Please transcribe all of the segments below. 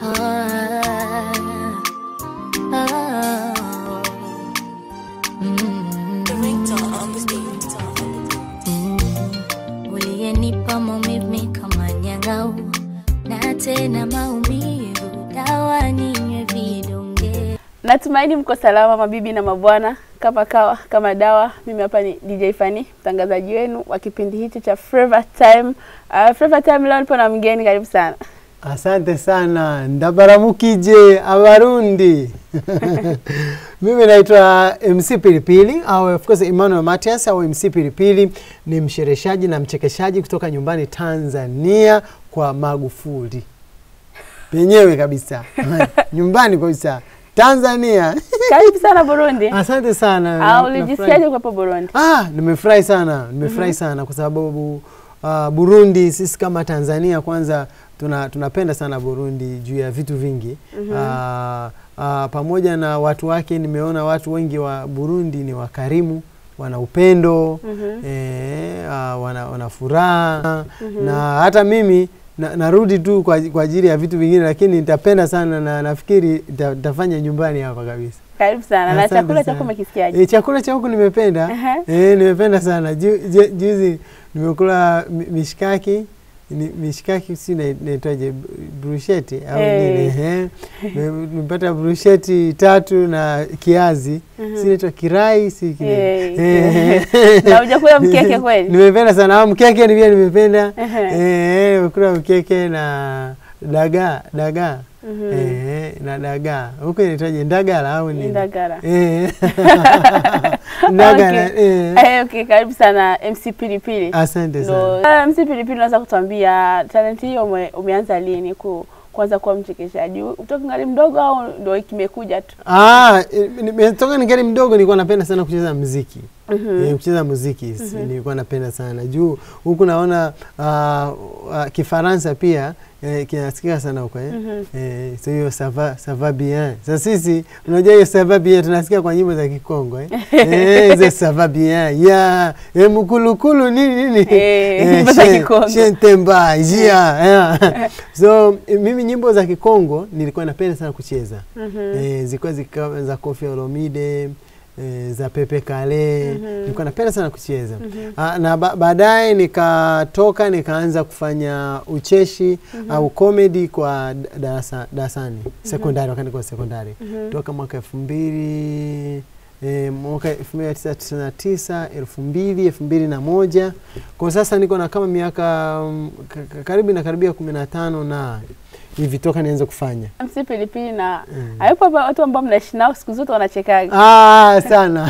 Ah, ah, mm. Mm. Uliyenipa maumivu kama nyang'au na tena maumivu, dawa ninywe vidonge. Natumaini mko salama mabibi na mabwana, kama kawa kama dawa. Mimi hapa ni DJ Fani, mtangazaji wenu wa kipindi hichi cha Flavor Time. Uh, Flavor Time leo nipo na mgeni, karibu sana. Asante sana ndabaramukije abarundi mimi naitwa MC Pilipili au of course Emmanuel Matias au MC Pilipili ni mshereshaji na mchekeshaji kutoka nyumbani Tanzania kwa Magufuli penyewe kabisa nyumbani kabisa Tanzania Karibu sana Burundi. asante sana Ah, Nafurahi. ulijisikiaje kuwepo Burundi? Ah, nimefurahi sana nimefurahi sana kwa sababu uh, Burundi sisi kama Tanzania kwanza tuna, tunapenda sana Burundi juu ya vitu vingi mm pamoja na watu wake, nimeona watu wengi wa Burundi ni wakarimu, wana upendo Mhm. eh, ah, wana, wana furaha na hata mimi na, narudi tu kwa, kwa ajili ya vitu vingine, lakini nitapenda sana na nafikiri nita- nitafanya nyumbani hapa kabisa. Karibu sana. Na Asante chakula sana. chako umekisikiaje? E, chakula cha huku nimependa Aha. e, nimependa sana Ju, ju, juzi nimekula mi- mishikaki ni, mishikaki si na- naitwaje b- brusheti au Eh. nini ehe. Nime- nimepata brusheti tatu na kiazi Mhm. si naitwa kirai si kile Eh, Ehe. Na hujakula mkeke kweli? nimependa sana au mkeke ni pia nimependa Ehe. Eh, nimekula mkeke na dagaa dagaa Mhm. Eh, na dagaa huku inaitwaje ndagala au nini Indagara. Eh. Ndagala, Okay. eh. Eh, okay, karibu sana MC Pilipili. Asante Ndo, sana. uh, MC Pilipili unaweza kutuambia talenti hiyo ume, umeanza lini ku kuanza kuwa mchekeshaji? Utoka ngali mdogo au ndo kimekuja tu? Ah, eh, nimetoka ningali mdogo nilikuwa napenda sana kucheza muziki. Mhm. Eh, kucheza muziki si- nilikuwa napenda sana juu huku naona ah, ah, Kifaransa pia eh, kinasikika sana huko eh. Mhm. Eh, so hiyo sava sava bien. Sasa sisi unajua hiyo sava bien tunasikia kwa nyimbo za Kikongo eh. Eh, hizo sava bien. Ya, eh, mkulukulu nini nini. Eh, nyimbo za shen- Kikongo. Shentemba, jia. yeah. So eh, mimi nyimbo za Kikongo nilikuwa napenda sana kucheza. Mhm. Eh, zilikuwa zikawa za Koffi Olomide eh, za Pepe Kale Mhm. nilikuwa napenda sana kucheza Ah, na ba baadaye nikatoka nikaanza kufanya ucheshi au comedy kwa d- darasa darasani sekondari wakati niko sekondari Mhm. toka mwaka elfu mbili E, mwaka elfu mbili tisa tisini na tisa elfu mbili elfu mbili na moja kwa sasa niko na kama miaka mm, ka- ka- karibu na karibia kumi na tano na hivi toka nianze kufanya MC Pilipili na Mm. hayupo hapa watu ambao mnaishi nao siku zote wanachekaga. ah, sana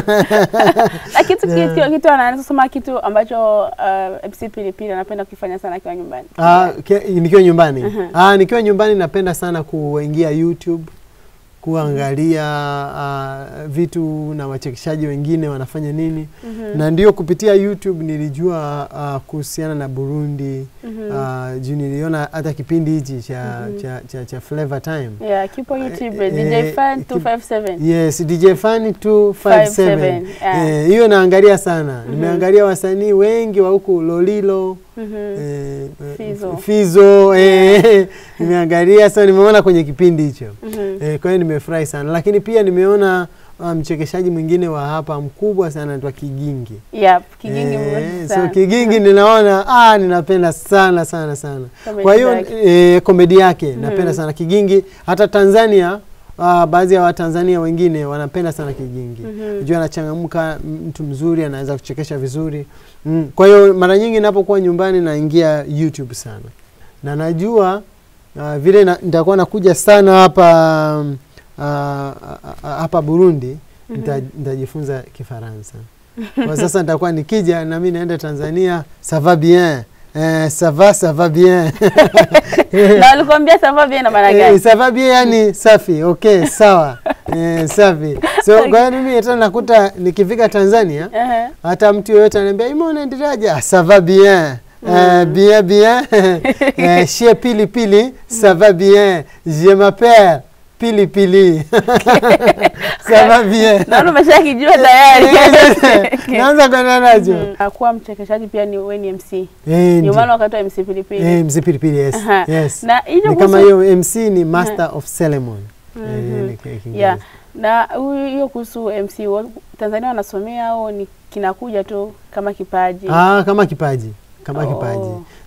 Na kitu Yeah. kitu kitu anaweza kusema kitu ambacho uh, MC Pilipili anapenda kukifanya sana akiwa nyumbani. Ah, ke- nikiwa nyumbani Mhm. ah, nikiwa nyumbani napenda sana kuingia YouTube kuangalia ah, vitu na wachekeshaji wengine wanafanya nini Mhm. na ndio kupitia YouTube nilijua ah, kuhusiana na Burundi Mhm. ah, juu niliona hata kipindi hichi cha, Mhm. cha, cha, cha Flavor Time Yeah, kipo YouTube Eh, DJ eh, Fan kip- 257. Yes, DJ Fani 257 yeah. Eh, hiyo naangalia sana nimeangalia wasanii wengi wa huku Lolilo Mhm. Eh, eh, Fizo. Fizo eh, nimeangalia so nimeona kwenye kipindi hicho Mhm. eh, kwa hiyo nimefurahi sana, lakini pia nimeona ah, mchekeshaji mwingine wa hapa mkubwa sana anaitwa Kigingi. Yep, Kigingi Eh, mrefu so sana. Kigingi ninaona ah, ninapenda sana sana sana. Comedy Kwa hiyo zake. eh, komedi yake Mhm. napenda sana Kigingi. Hata Tanzania ah, baadhi ya Watanzania wengine wanapenda sana Kigingi Mhm. Unajua anachangamka, mtu mzuri, anaweza kuchekesha vizuri mm. Kwa hiyo mara nyingi napokuwa nyumbani naingia YouTube sana, na najua uh, vile na, nitakuwa nakuja sana hapa um, uh, uh, hapa Burundi nita, nitajifunza Kifaransa kwa sasa nitakuwa nikija na mimi naenda Tanzania ça va bien eh, ça va ça va bien Na walikwambia sababu bien na maana Eh, gani? ça va bien yani safi okay sawa eh, safi so kwa hiyo mimi hata nakuta nikifika Tanzania Ehe. hata mtu yoyote ananiambia ima unaendeleaje ah, ça va bien Euh, bien bien euh, chez pili pili ça va bien je m'appelle pilipili ça bien naona umeshakijua tayari naanza kwenda nacho Mm. kuwa mchekeshaji pia ni wewe ni MC Eh, ndio ndio. maana wakati wa MC Pilipili Eh, mzee pilipili yes. Aha. yes. na hiyo ni kama hiyo mc ni master of ceremony Eh, Mhm. ni ki- Kiingereza. yeah. na huyu- hiyo kuhusu MC wa- Tanzania wanasomea au ni kinakuja tu kama kipaji Ah, kama kipaji kama Oh. kipaji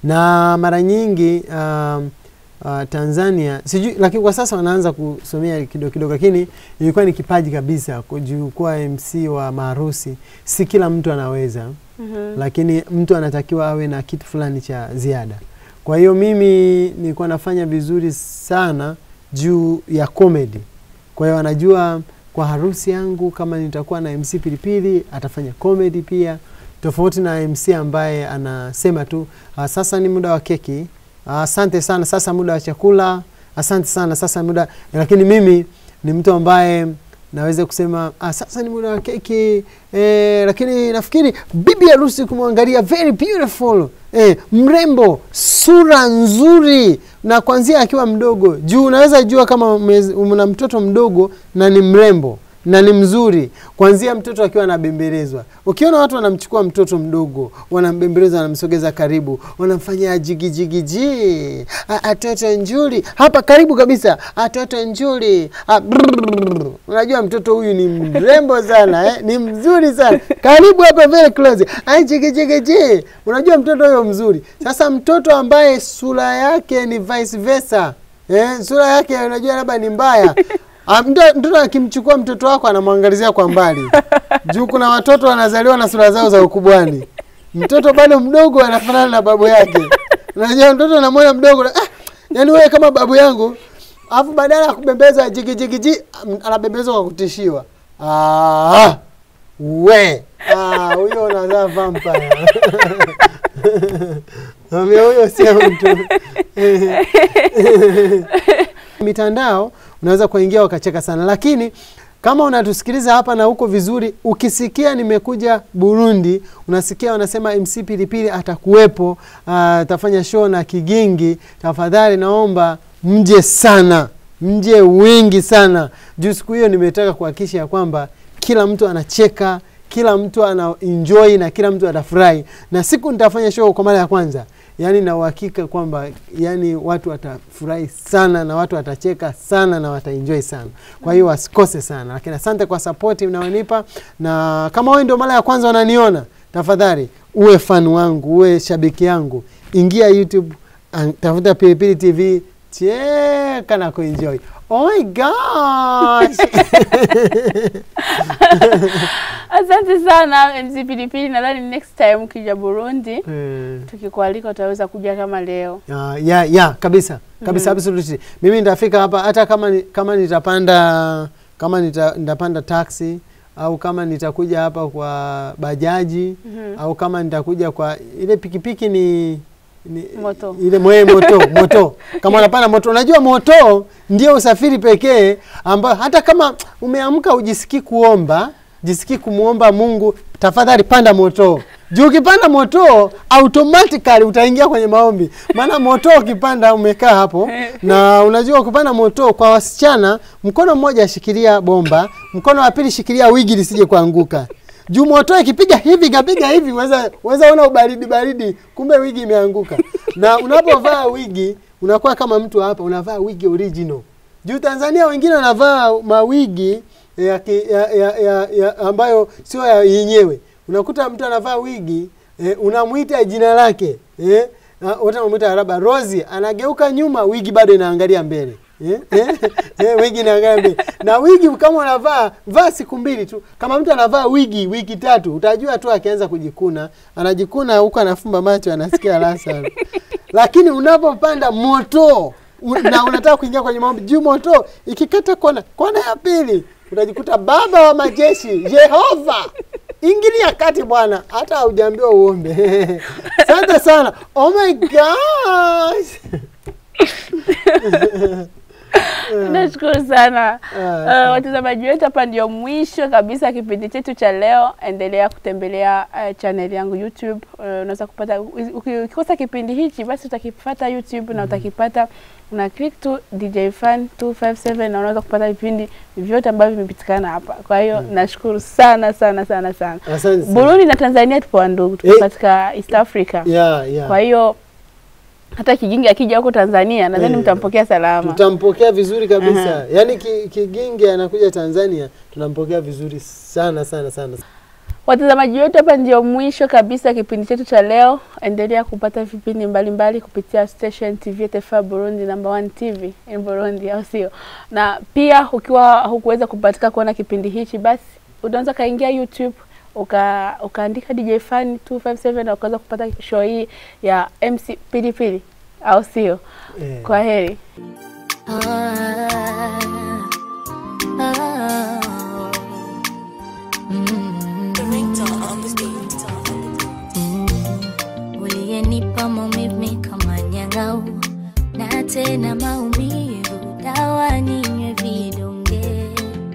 na mara nyingi um, uh, Tanzania sijui, lakini kwa sasa wanaanza kusomea kidogo kidogo, lakini ilikuwa ni kipaji kabisa kujua kuwa MC wa maharusi. Si kila mtu anaweza Mhm. lakini mtu anatakiwa awe na kitu fulani cha ziada. Kwa hiyo mimi nilikuwa nafanya vizuri sana juu ya comedy. Kwa hiyo anajua kwa harusi yangu kama nitakuwa na MC Pilipili atafanya comedy pia, tofauti na MC ambaye anasema tu "Ah, sasa ni muda wa keki, Ah, asante sana, sasa muda wa chakula, asante sana, sasa muda. Lakini mimi ni mtu ambaye naweza kusema ah, sasa ni muda wa keki eh, lakini nafikiri bibi harusi kumwangalia very beautiful eh, mrembo, sura nzuri, na kwanzia akiwa mdogo juu unaweza jua kama umez- una mtoto mdogo na ni mrembo na ni mzuri kwanzia mtoto akiwa anabembelezwa. Ukiona watu wanamchukua mtoto mdogo, wanambembeleza, wanamsogeza karibu, wanamfanyia jigijigiji, atoto njuri hapa karibu kabisa, atoto njuri, Ah, brrr. unajua mtoto huyu ni mrembo sana eh? ni mzuri sana, karibu hapa, very close, ai jigijigiji, unajua mtoto huyo mzuri. Sasa mtoto ambaye sura yake ni vice versa eh, sura yake unajua labda ni mbaya Ah, mto- mtoto akimchukua mtoto wako anamwangalizia kwa mbali juu kuna watoto wanazaliwa na sura zao za ukubwani mtoto bado mdogo anafanana na babu yake unajua mtoto anamwona mdogo na, ah, yani wewe kama babu yangu alafu badala ya kubembeza jigijigiji anabembezwa kwa kutishiwa ah, we Ah, huyo unazaa vampire Ambia huyo sio mtu mitandao unaweza kuingia wakacheka sana, lakini kama unatusikiliza hapa na huko vizuri, ukisikia nimekuja Burundi, unasikia wanasema MC Pilipili atakuwepo, ah, atafanya show na Kigingi, tafadhali naomba mje sana, mje wingi sana, juu siku hiyo nimetaka kuhakikisha ya kwamba kila mtu anacheka kila mtu ana enjoy na kila mtu atafurahi, na siku nitafanya show kwa mara ya kwanza, yani na uhakika kwamba yani watu watafurahi sana na watu watacheka sana na wataenjoy sana. Kwa hiyo wasikose sana, lakini asante kwa support mnaonipa, na kama wewe ndio mara ya kwanza unaniona, tafadhali uwe fan wangu, uwe shabiki yangu, ingia YouTube, an- tafuta Pilipili TV, cheka na kuenjoy. Oh my gosh! Asante sana MC Pilipili, nadhani next time ukija Burundi Eh. tukikualika utaweza kuja kama leo. ya ya ya kabisa kabisa absolutely mimi nitafika hapa hata kama ni, kama nitapanda kama nita, nitapanda taxi au kama nitakuja hapa kwa bajaji Mhm. au kama nitakuja kwa ile pikipiki ni, ni Moto. ile mwe moto moto kama unapanda moto unajua moto ndio usafiri pekee ambao hata kama umeamka ujisikii kuomba jisikii kumwomba mungu tafadhali panda moto juu ukipanda moto automatically utaingia kwenye maombi maana moto ukipanda umekaa hapo na unajua ukipanda moto kwa wasichana mkono mmoja ashikilia bomba mkono wa pili shikilia wigi lisije kuanguka juu moto ikipiga hivi kapiga hivi weza weza ona ubaridi baridi kumbe wigi imeanguka na unapovaa wigi unakuwa kama mtu hapa unavaa wigi original juu Tanzania wengine wanavaa mawigi ya, ki- ya, ya, ya, ya ambayo sio ya yenyewe. Unakuta mtu anavaa wigi eh, unamwita jina lake eh, na wote wanamwita labda Rozi, anageuka nyuma, wigi bado inaangalia mbele eh, eh, eh, wigi inaangalia mbele. Na wigi kama unavaa vaa siku mbili tu. Kama mtu anavaa wigi wiki tatu, utajua tu akianza kujikuna, anajikuna huko, anafumba macho, anasikia raha sana. Lakini unapopanda moto u- na unataka kuingia kwenye maombi juu moto ikikata kona kona ya pili utajikuta baba wa majeshi Jehova ingilia kati bwana, hata haujaambiwa uombe. Asante sana. Oh my gosh. Nashukuru sana Ah, uh, watazamaji wetu, hapa ndio mwisho kabisa kipindi chetu cha leo. Endelea kutembelea uh, channel yangu YouTube. Uh, unaweza kupata uki- ukikosa kipindi hichi, basi utakipata YouTube na utakipata una click tu DJ Fan 257 na unaweza kupata vipindi vyote ambavyo vimepitikana hapa. Kwa hiyo nashukuru sana sana sana sana. Asante sana. Burundi na Tanzania tupo wandugu, tupo Eh. katika East Africa. Yeah, yeah. Kwa hiyo hata Kigingi akija huko Tanzania nadhani Eh. mtampokea salama. tutampokea vizuri kabisa Aha. yaani ki- kigingi anakuja tanzania tunampokea vizuri sana sana sana Watazamaji wetu, hapa ndio mwisho kabisa kipindi chetu cha leo. Endelea kupata vipindi mbalimbali kupitia station TV TFA Burundi number one TV in Burundi, au sio? Na pia ukiwa hukuweza kupatika kuona kipindi hichi, basi unaweza kaingia YouTube uka ukaandika DJ Fan 257 na ukaweza kupata show hii ya MC Pilipili, au sio? eh. Kwa heri. Ah, ah, mm. Mm. Uliyenipa maumivu kama nyang'au na tena maumivu, dawa ninywe vidonge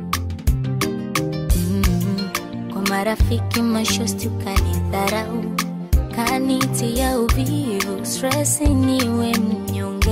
mm. Kwa marafiki mashosti ukanidharau, kanitia uvivu, stress niwe mnyonge